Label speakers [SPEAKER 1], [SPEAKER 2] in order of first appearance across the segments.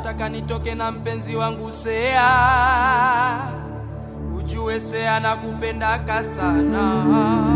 [SPEAKER 1] nataka nitoke na mpenzi wangu Sea, ujue Sea nakupendaka sana.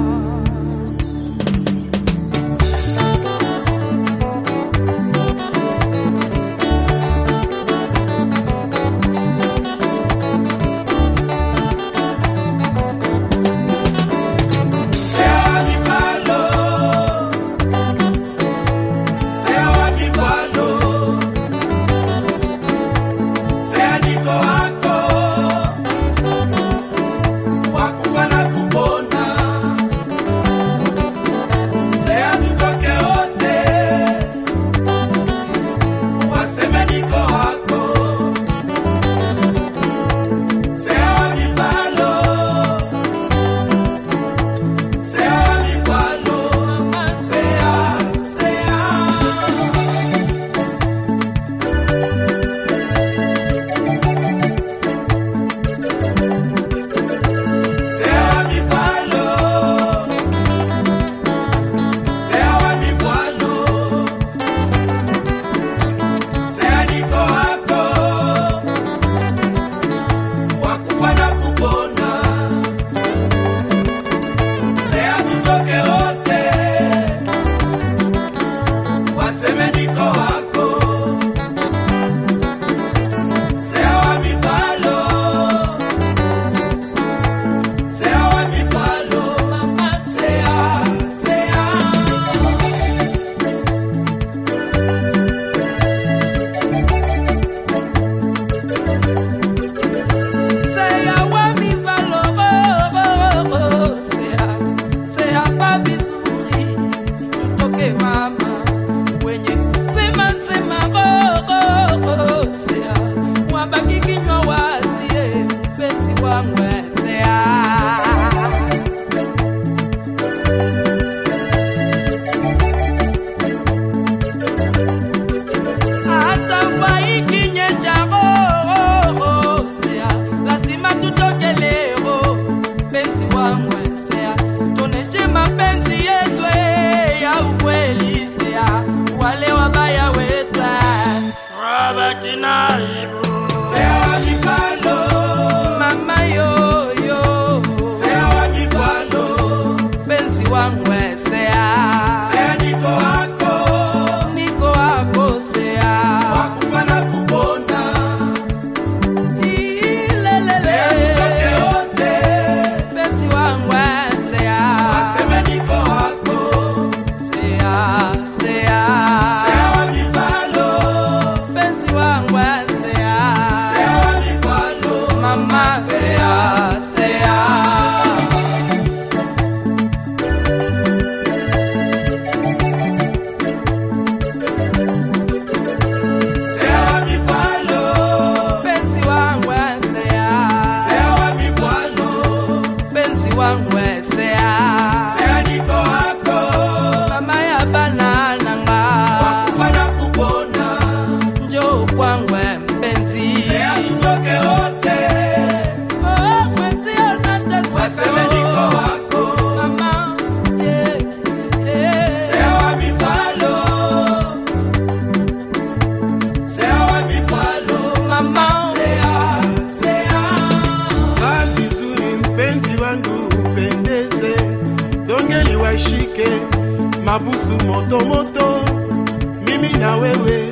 [SPEAKER 2] mabusu moto moto, mimi na wewe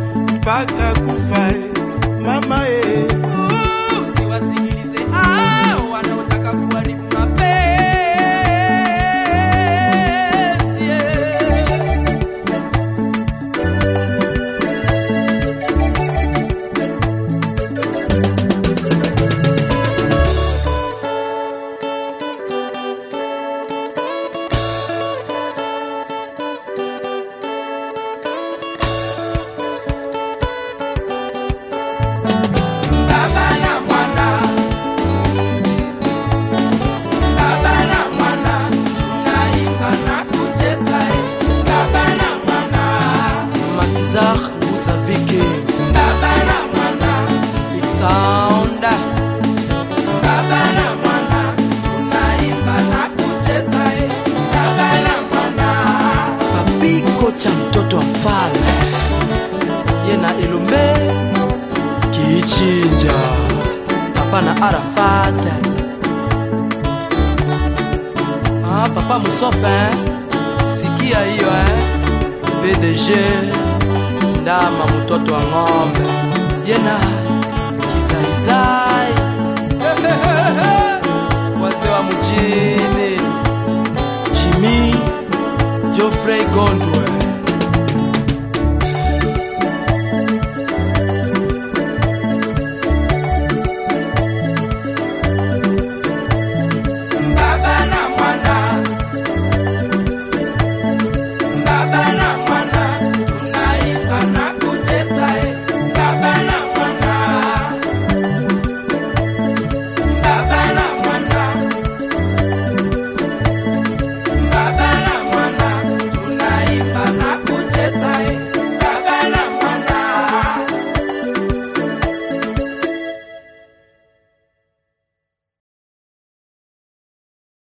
[SPEAKER 2] mpaka kufa, mama e.
[SPEAKER 1] Usiwasikilize hao wanaotaka kuharibu mapenzi. Baba na mwana, baba na mwana, mnaimba na kucheza. Baba na mwana,
[SPEAKER 3] Matizar Muzavike
[SPEAKER 1] baba na mwana,
[SPEAKER 3] Sound
[SPEAKER 1] baba na mwana, mnaimba na kucheza. Baba na mwana.
[SPEAKER 3] Papi kocha mtoto wa mfalme Yena Elombe ichinja papa na arafat ah, papa musofe eh? sikia hiyo eh? pdg ndama mtoto wa ng'ombe yena kizaizai wazee wa mjini jimi jofrey gondwe